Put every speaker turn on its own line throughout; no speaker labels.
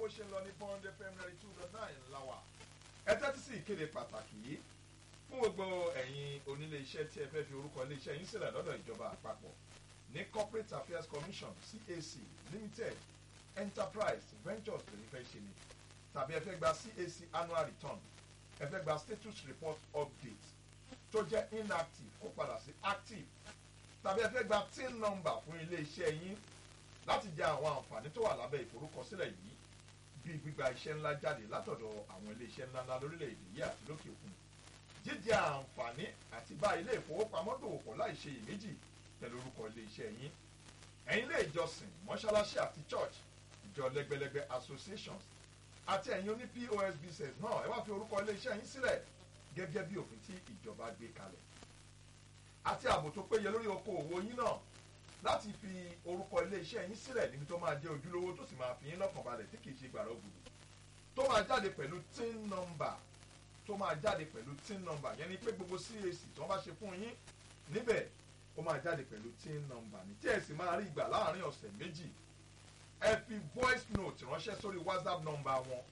ṣe ń lọ ní bond fm ninety two dot nine láwà ẹ tẹ́tí sí ìkéde pàtàkì yìí fún gbogbo ẹ̀yin onílé iṣẹ́ tí ẹ fẹ́ fi orúkọ ilé iṣẹ́ yín sílẹ̀ lọ́dọ̀ ìjọba àpapọ̀ ní corporate affairs commission cac limited enterprise ventures lè fẹ́ ṣe ni tàbí ẹ fẹ́ gba cac annual return ẹ fẹ́ gba status report update tó jẹ́ inactive kó padà sí active tàbí ẹ fẹ́ gba tin number fún ilé iṣẹ́ yín láti jẹ àwọn àǹfààní tó wà lábẹ́ ìforúkọsílẹ̀ yìí bíi gbígba iṣẹ́ ńlá jáde látọ̀dọ̀ àwọn ilé iṣẹ́ ńláńlá lórílẹ̀‐èdè yìí àti lókè òkun jíjẹ àǹfààní àti bá ilé ìfowópamọ́ dòwò pọ̀ láì ṣe iyèméjì pẹ̀lú orúkọ ilé iṣẹ́ yín ẹ̀yin ilé ìjọsìn mọ́ṣáláṣí àti church ìjọ lẹ́gbẹ̀lẹ́gbẹ̀ associations àti ẹ̀yin oní pos business náà ẹ wá fi orúkọ ilé iṣẹ́ yín sílẹ̀ gẹ́gẹ́ bí òfin tí ìjọba gbé kalẹ̀ àti ààbò tó péye lórí okòòwò yín náà láti fi orúkọ ilé iṣẹ́ yín sílẹ̀ níbi tó máa jẹ́ ojúlówó tó sì máa fi yín lọ́kàn balẹ̀ tí kìí ṣe gbàrọ̀ gbùdù tó máa jáde pẹ̀lú tin number tó máa jáde pẹ̀lú tin number yẹn ni pé gbogbo cac tó bá ṣe fún yín níbẹ̀ ó máa jáde pẹ̀lú tin number ní tí ẹ sì máa rí ìgbà láàrin ọ̀sẹ̀ méjì ẹ fi voice note ránṣẹ́ sórí whatsapp number wọn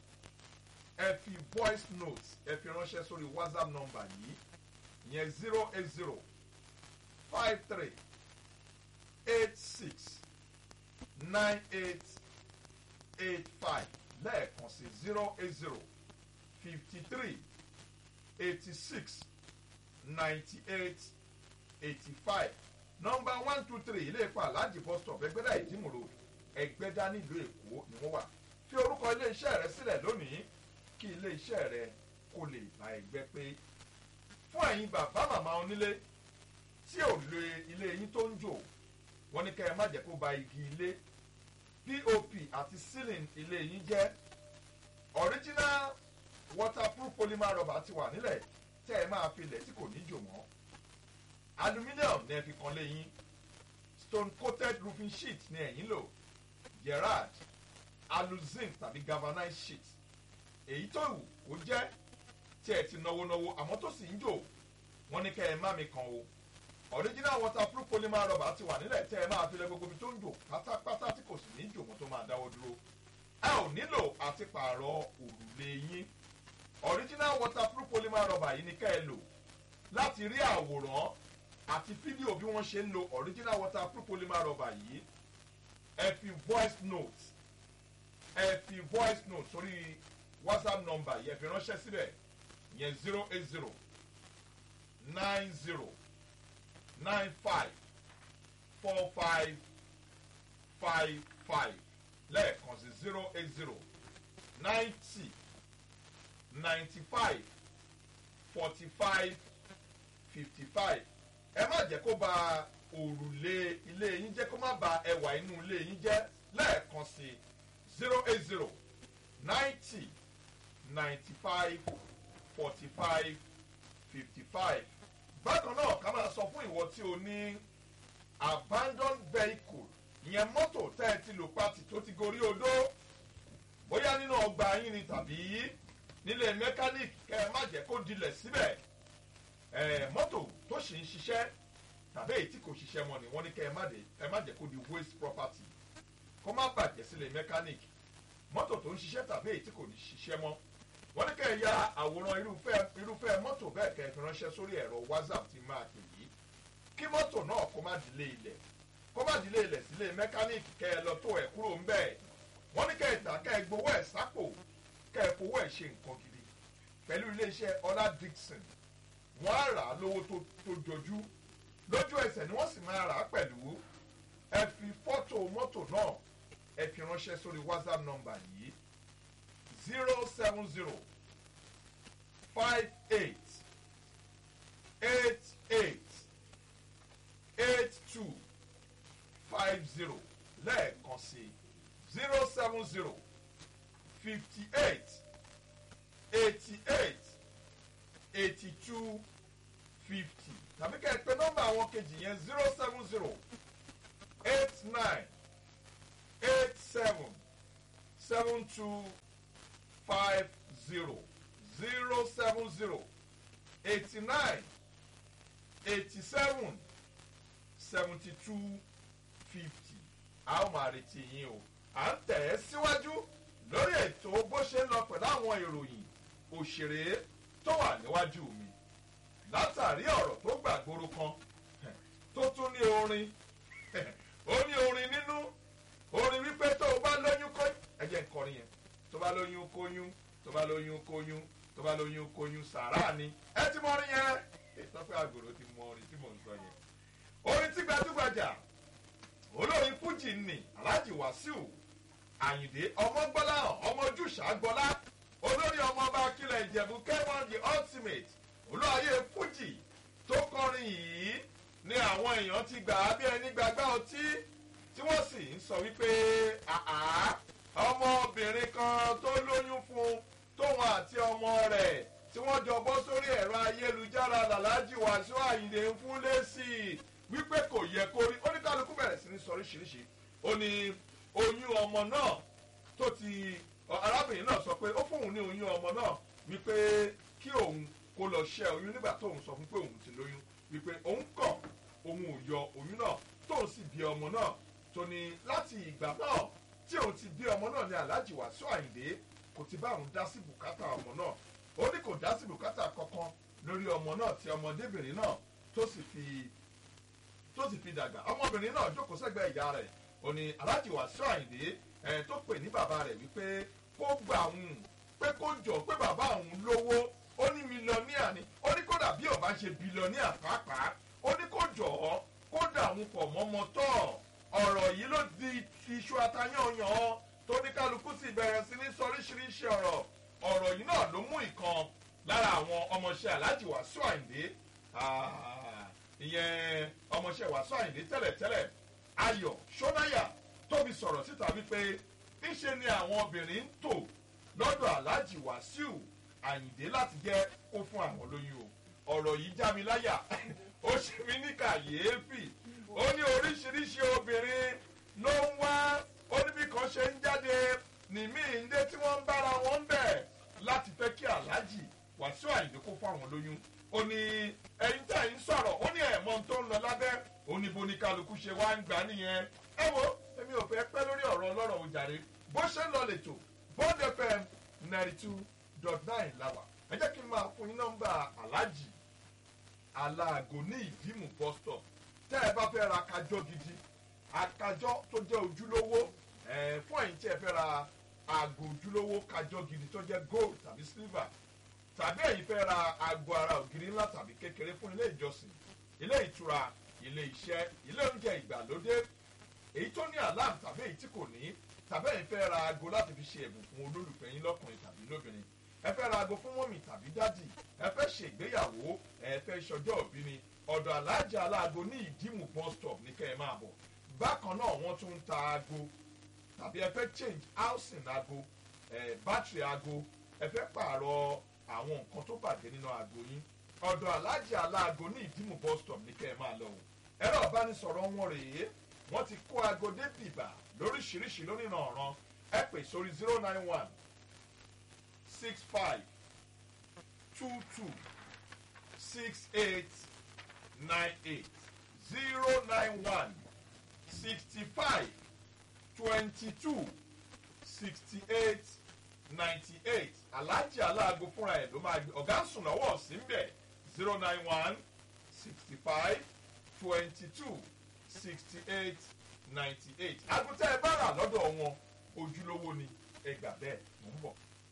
ẹ fi voice note ẹ fi ránṣẹ́ sórí whatsapp number yìí ìyẹn zero eight zero five three eight six nine eight eight five lẹ́ẹ̀kan sí zero eight zero fifty three eighty six ninety eight eighty five nọmba one two three ilé ìpa aláàjì bus stop ẹgbẹ́dá ìdímòrò ẹgbẹ́dá nílùú èkó ni wọ́n wà fi orúkọ iléeṣẹ́ rẹ sílẹ̀ lónìí kí iléeṣẹ́ rẹ kó lè bá ẹgbẹ́ pé fún ẹ̀yin bàbá màmá onílé tí ò lo ilé yín tó ń jò wọ́n ní kẹ́ ẹ má jẹ́ kó ba igi ilé pop àti ceiling ilé yín jẹ́ original waterproof polymer rubber ti wà nílẹ̀ tẹ́ ẹ máa fi ilẹ̀ tí kò ní jò mọ́ aluminium ní ẹ fi kan lé yín stone coated roofing sheet ní ẹ̀yìn lò gerard aluzinc tàbí galvanized sheet èyí tó wù kó jẹ́ tí ẹ ti náwó náwó àmọ́ tó sì ń jò wọ́n ní kẹ́ ẹ má mi kan o original waterproof polymer rubber ti wà nílẹ̀ tẹ́ ẹ máa fi lẹ gbogbo ibi tó ń jò pátápátá tí kò sì ní jò mọ́ tó máa dáwọ́ dúró ẹ ò nílò àti pààrọ̀ òrùlé yín original waterproof polymer rubber yìí ni ká ẹ lò láti rí àwòrán àti fídíò bí wọ́n ṣe ń lo original waterproof polymer rubber yìí ẹ fi voice note ẹ fi voice note sórí whatsapp number yẹn fi ránṣẹ́ síbẹ̀ yẹn zero eight zero nine zero nine five four five five five lẹ́ẹ̀kan sí zero eight zero ninety ninety five forty five fifty five ẹ má jẹ́ kó ba òrùlé ilé yín jẹ́ kó má ba ẹwà inú ilé yín jẹ́ lẹ́ẹ̀kan sí zero eight zero ninety ninety five forty five fifty five bákan náà ká máa sọ fún ìwọ tí o ní abandoned vehicle ìyẹn mọ́tò tẹ́ ẹ ti lò pati tó ti gorí odó bóyá nínú ọgbà yín ni tàbí nílé mẹkáníìkì kẹ ẹ má jẹ́ kó dilẹ̀ síbẹ̀ ẹ mọ́tò tó sì ń ṣiṣẹ́ tàbí èyí tí kò ṣiṣẹ́ mọ́ ni wọ́n ní kẹ ẹ má dé ẹ má jẹ́ kó di waste property kó má bàjẹ́ sílé mẹkáníìkì mọ́tò tó ń ṣiṣẹ́ tàbí èyí tí kò ní ṣiṣẹ́ mọ́ wọ́n ní kẹ́ ẹ ya àwòrán irúfẹ́ irúfẹ́ mọ́tò bẹ́ẹ̀ kẹ́ ẹ fi ránṣẹ́ sórí ẹ̀rọ whatsapp ti máa pè yìí kí mọ́tò náà kó má dilé ilẹ̀ kó má dilé ilẹ̀ sílé mẹkáníìkì kẹ́ ẹ lọ tó ẹ̀ kúrò ń bẹ́ẹ̀ wọ́n ní kẹ́ ẹ tà kẹ́ ẹ gbowó ẹ̀ sápò kẹ́ ẹ fowó ẹ̀ ṣe nǹkan gidi pẹ̀lú iléeṣẹ́ ọlá dixon wọ́n á rà á lówó tó tó jọjú lójú ẹsẹ̀ ni wọ́n sì máa rà á pẹ̀lú ẹ fi fọ́tò mọ́tò náà ẹ fi ránṣẹ́ sórí whatsapp number yìí zero seven zero five eight eight eight eight two five zero lẹ́ẹ̀kan sí zero seven zero fifty eight eighty eight eighty two fifty tàbí kẹ́ ẹ pé nọ́mbà àwọn kejì yẹn zero seven zero eight nine eight seven seven two five zero zero seven zero eighty nine eighty seven seventy two fifty a ó máa retí yín o à ń tẹ̀ ẹ́ síwájú lórí ètò bó ṣe ń lọ pẹ̀lú àwọn ìròyìn òṣèré tó wà níwájú mi látàrí ọ̀rọ̀ tó gbàgbóró kan tó tún ní orin ó ní orin nínú orin wípé tó o bá lóyún kó ẹ jẹ́ nkọrin yẹn tó bá lóyún kóyún tó bá lóyún kóyún tó bá lóyún kóyún sàrà ni ẹ ti mọ orin yẹn ìtọ́pẹ́ àgòrò ti mọ orin tí mò ń sọ yẹn orin tí gbajúgbajà olórin fújì nì alhaji wasiu àyìndé ọmọgbọ́láhàn ọmọ ojúṣà gbọ́lá olórí ọmọọba akílẹ̀ ìjẹ̀bú kẹ́wọ́n the ultimate olóyè fújì tó kọrin yìí ni àwọn èèyàn ti gbà á bí ẹni gbàgbá ọtí tí wọ́n sì ń sọ wípé àá ọmọbìnrin kan tó lóyún fún tóun àti ọmọ rẹ̀ tí wọ́n jọ bọ́ sórí ẹ̀rọ ayélujára làlájì wàṣọ àyìndé ń fún lẹ́sì wípé kò yẹ kó rí oníkálukú bẹ̀rẹ̀ sí ní sọ oríṣiríṣi ó ní oyún ọmọ náà tó ti arábìnrin náà sọ pé ó fóun ní oyún ọmọ náà wípé kí òun kó lọ ṣẹ́ oyún nígbà tóun sọ fún pé òun ti lóyún wípé òun kọ̀ òun ò yọ oyún náà tóun sì bí ọmọ náà tó ní láti ìgbà náà tí òun ti bí ọmọ náà ní aláàjì wàásù àyìndé kò ti bá òun dá sí bùkátà ọmọ náà ó ní kò dá sí bùkátà kankan lórí ọmọ náà tí ọmọdébìnrin náà tó sì fi tó sì fi dàgbà ọmọbìnrin náà jókòó sẹ́gbẹ́ ìyá rẹ̀ ó ní aláàjì wàásù àyìndé ẹ̀ tó pè ní bàbá rẹ̀ wípé kó gbà òun pé kó jọ pé bàbá òun lówó ó ní mílíọ̀nìà ni ó ní kódà bí ọba ṣe bílíọ̀nìà pàápàá ó ní kó jọ ọ́ kó dà òun pọ̀ mọ́mọ́ tọ́ ọ̀rọ̀ yìí ló di iṣu atayányàn tó ní kálukú sì bẹ̀rẹ̀ sí ní sọ oríṣiríṣi ọ̀rọ̀ ọ̀rọ̀ yìí náà ló mú ìkan lára àwọn ọmọọṣẹ́ aláàjì wàásù àyìndé ìyẹn ọmọọṣẹ́ wàásù àyìndé tẹ́lẹ̀tẹ́lẹ̀ ayọ̀ ṣọ́náyà tóbi sọ̀rọ̀ síta wípé ńṣe ni àwọn obìnrin ń tò lọ́dọ̀ aláàjì wàásù àyìndé láti jẹ́ kó fún àwọn lóyún o ọ̀rọ̀ yìí já mi láyà ó ṣe mí ní kàyééfì ó ní oríṣiríṣi obìnrin ló ń wá ó ní bí kan ṣe ń jáde nìmí ìndé tí wọ́n ń bára wọn bẹ̀ láti fẹ́ kí aláàjì wàásù àyìndé kó fún àwọn lóyún ó ní ẹyin tí àyìn sọ̀rọ̀ ó ní ẹ̀mọ́ tó ń lọ lábẹ́ ó ní bó ní kálukú ṣe wá ń gbà nìyẹn ẹ wo èmi ò fẹ́ pẹ́ lórí ọ̀rọ̀ ọlọ́rọ̀ òjàre bó ṣe ń lọ lẹ́tọ̀ bond fm ninety two dot nine làwà ẹ jẹ́ kí n máa fún yín nọ́mbà aláàjì aláàgò ní ìdímù bus stop tẹ́ ẹ bá fẹ́ ra kájọ́ gidi akájọ́ tó jẹ́ ojúlówó ẹ̀ fún ẹ̀yin tí ẹ fẹ́ ra aago ojúlówó kájọ́ gidi tó jẹ́ gold tàbí silver tàbí ẹ̀yin fẹ́ ra aago ara ògiri ńlá tàbí kékeré fún ilé ìjọsìn ilé ìtura ilé iṣẹ́ ilé oúnjẹ ìgbàlódé èyí tó ní alarm tàbí èyí tí kò ní tàbí ẹ̀yin fẹ́ ra aago láti fi ṣe ẹ̀bùn fún olólùfẹ́ yín lọ́kùnrin tàbí lóbìnrin ẹ fẹ́ ra aago fún mọ́mì tàbí dádì ẹ fẹ́ ṣe ìgbéyàwó ẹ fẹ́ ṣọjọ́ òbí ni ọ̀dọ̀ alájà aláago ní ìdímù bus stop ní kẹ́ ẹ máa bọ̀ bákan náà wọ́n tún ń ta aago tàbí ẹ fẹ́ change housing aago ẹ bátìrì aago ẹ fẹ́ pààrọ̀ àwọn nǹkan tó bàjẹ́ nínú aago yín ọ̀dọ̀ alájà aláago ní ìdímù bus stop ní kẹ́ ẹ máa lọ o ẹ̀rọ ìbánisọ̀rọ̀ wọn rèé wọ́n ti kó aago dé bìbà lóríṣiríṣi lónìí ọ̀ràn ẹ pè sórí zero nine one six five two two six eight nine eight zero nine one sixty five twenty two sixty eight ninety eight aláàjì aláàgó fúnra ẹ̀ ló máa gbé ọ̀gá ń sùn lọ́wọ́ sí ń bẹ̀ zero nine one sixty five twenty two sixty eight ninety eight àgùntàn ẹ bá rà lọ́dọ̀ wọn ojúlówó ni ẹgbà bẹ́ẹ̀ mò ń bọ̀.